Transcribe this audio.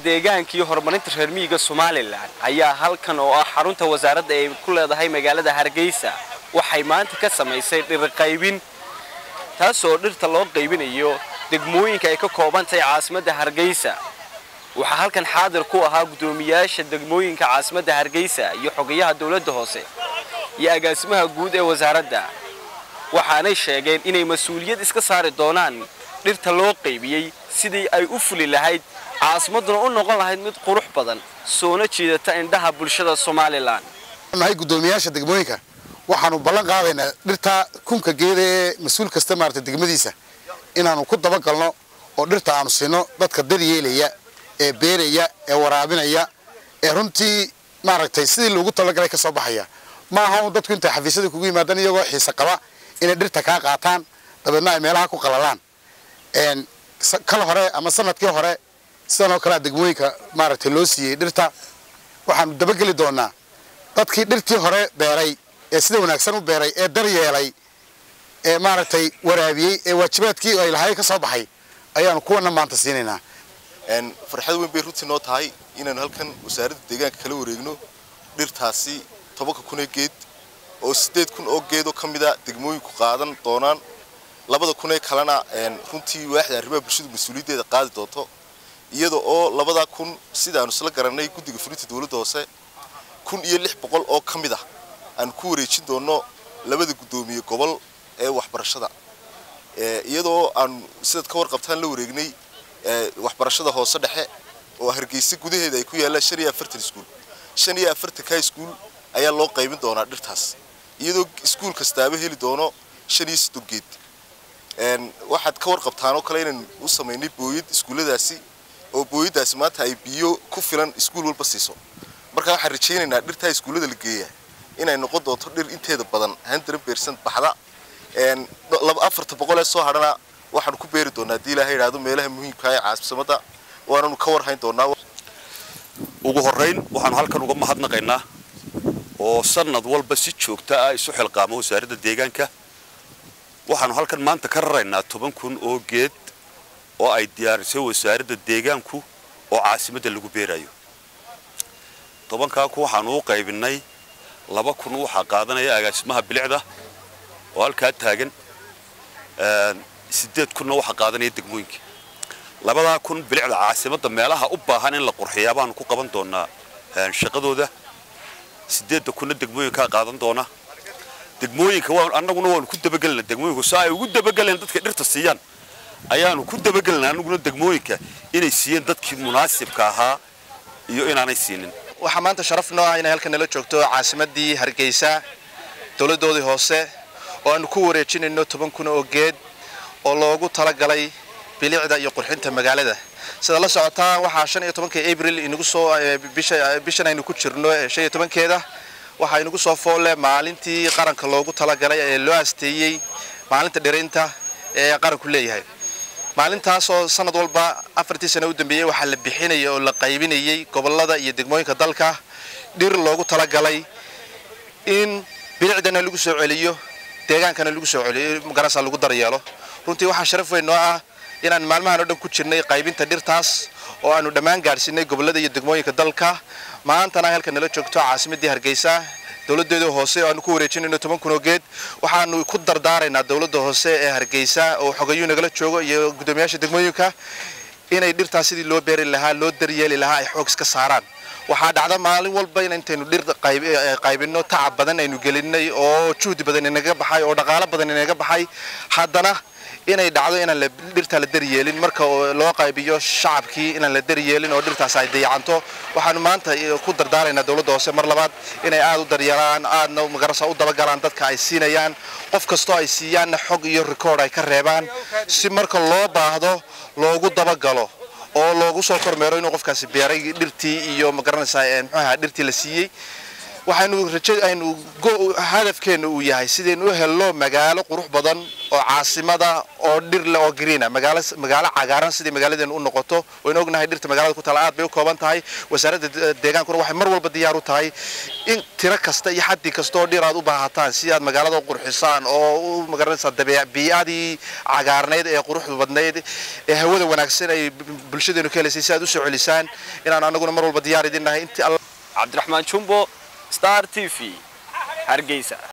deegaanka iyo horumarinta reer miyiga somalilan ayaa halkan oo ah xarunta wasaaradda ay ku leedahay magaalada hargeysa waxay maanta ka samaysay dhirqaybin taasoo dhirta loo qaybinayo degmooyinka ay ka kooban tahay caasimadda hargeysa waxaa halkan xaadir ku ahaa guddoomiyaasha degmooyinka caasimadda hargeysa iyo xogayaha dowladda hoose iyo agaasimaha guud ee wasaaradda waxaanay sheegeen inay mas-uuliyad iska saari doonaan dhirta loo qaybiyey sidii ay u fuli lahayd caasimadduna u noqon lahayd mid qurux badan soona jiidata indhaha bulshada somalilan nahay guddoomiyaasha degmooyinka waxaanu ballan qaadaynaa dhirta kunka geeda ee mas-uul kasta maarata degmadiisa inaanu ku dabagalno oo dhirta aanu siino dadka daryeelaya ee beeraya ee waraabinaya ee runtii maaragtay sidii loogu talagalay ka soo baxaya ma aha un dadku intay xafiisyada kugu yimaadaan iyagoo xiise qaba inay dhirta kaa qaataan dabeedna ay meelaha ku qalalaan kal hore ama sanadkii hore sidan oo kalea degmooyinka maaragtay loo siiyey dhirta waxaanu dabageli doonaa dadkii dhirtii hore beeray ee sida wanaagsan u beeray ee daryeelay ee maaragtay waraabiyey ee waajibaadkii ay lahay ka soo baxay ayaanu kuwana maanta siinaynaa farxad weyn bay runtii noo tahay inaanu halkan wasaaradda deegaanka kala wareegno dhirtaasi tobanka kun ee geed oo siddeed kun oo geedoo ka mida degmooyinku qaadan doonaan labada kun ee kalena runtii waaxda arrimaha bulshadu mas-uuliyaddeeda qaadi doonto iyada oo labada kun sidaanu isla garannay guddiga fulinta dowladda hoose kun iyo lix boqol oo ka mid ah aanu ku wareejin doonno labada guddoomiye gobol ee waxbarashada iyadoo aanu sidaad ka warqabtaan la wareegnay waxbarashada hoose dhexe oo hargeysa gudaheeda ay ku yaallaan shan iyo afartan iskuul shan iyo afartan ka iskuul ayaa loo qaybin doonaa dhirtaas iyadoo iskuul kastaaba heli doono shan iyo soddon geed waxaad ka warqabtaan oo kale inaynu u samaynay booyad iskuulladaasi oo booyaddaasi maanta ay biyo ku filan iskuul walba siiso marka waxaan rajaynaynaa dhirtaa iskuullada la geeya inay noqon doonto dhir inteeda badan hundred percent baxda afarta boqol ee soo hadhana waxaanu ku beeri doonaa haddii ilaaha yidhaahdo meelaha muhiimka ee caasimadda waananu ka warhayn doonaa ugu horrayn waxaanu halkan uga mahadnaqaynaa oo sanad walba si joogta ah isu xilqaamo wasaaradda deegaanka waxaanu halkan maanta ka raraynaa toban kun oo geed oo ay diyaarisay wasaaradda deegaanku oo caasimadda lagu beerayo tobankaa kun waxaanu u qaybinnay laba kun waxaa qaadanaya agaasimaha bilicda oo halkaa taagan siddeed kunna waxaa qaadanaya degmooyinka labadaa kun bilicda caasimadda meelaha u baahan in la qurxiyaa baanu ku qaban doonaa shaqadooda siddeedda kunna degmooyinkaa qaadan doona degmooyinka annaguna waanu ku dabagelina degmooyinku saa ay ugu dabageleen dadka dhirta siiyaan ayaanu ku dabagelina annaguna degmooyinka inay siiyeen dadkii munaasibka ahaa iyo inaanay siinin waxaa maanta sharaf noo ah inay halkan nala joogto caasimaddii hargeysa dowladdoodii hoose oo aanu ku wareejinayno toban kun oo geed oo loogu talagalay bilicda iyo qurxinta magaalada sida la socotaa waxaa shan iyo tobanka abril inagu soo bishan aynu ku jirno shan iyo tobankeeda waxaa inagu soo foolle maalintii qaranka loogu talagalay ee loo asteeyey maalinta dhirinta ee qaranku leeyahay maalintaasoo sanad walba afartii sano u dambeeyey waxaa la bixinaya oo la qaybinayey gobollada iyo degmooyinka dalka dhir loogu talagalay in bilicdana lagu soo celiyo deegaankana lagu soo celiyo magarasa lagu daryeelo runtii waxaa sharaf weyn noo ah inaan maalmahan oo dhan ku jirnay qaybinta dhirtaas oo aanu dhammaan gaadhsiinay gobollada iyo degmooyinka dalka maantana halka nala joogto caasimaddii hargeysa dowladeeda hoose oo aanu ku wareejinayno toban kun oo geed waxaanu ku dardaaraynaa dowladda hoose ee hargeysa oo xogayuu nagala joogo iyo guddoomiyaasha degmooyinka inay dhirtaas sidii loo beeri lahaa loo daryeeli lahaa ay xoog iska saaraan waxaa dhacda maalin walba in intaynu dhir qaybinno tacab badan aynu gelinay oo juhdi badan inaga baxay oo dhaqaalo badan inaga baxay haddana inay dhacdo inaan dhirtaa la daryeelin marka loo qaybiyo shacabkii inaan la daryeelin oo dhirtaas ay dayacanto waxaanu maanta ku dardaaraynaa dowladda hoose mar labaad inay aad u daryeelaan aadna magarasa u dabagalaan dadka ay siinayaan qof kastoo ay siiyaanna xog iyo rikoord ay ka reebaan si marka loo baahdo loogu dabagalo oo loogu soo kormeero inuu qofkaasi beeray dhirtii iyo magaranaysaa muxuu ahaa dhirtii la siiyey waxaynu rajo aynu hadafkeenna uu yahay sidaynu u helno magaalo qurux badan oo caasimada oo dhir leh oo greena magaalo magaalo cagaaran sidii magaaladeenu u noqoto waynu ognahay dhirta magaalada ku taala aad bay u kooban tahay wasaaradda deegaankuna waxay mar walba diyaar u tahay in tiro kasta iyo xaddi kasta oo dhir aad u baahataan si aad magaalada u qurxisaan oo u magaranaysaa dabeec bii'adii cagaarnayd ee quruxda badnayd ee hawada wanaagsan ay bulshadeenu ka helaysay si aad u soo celisaan inaan anaguna mar walba diyaar idin nahay intii cabdiraxmaan jumbo star t v hargeysa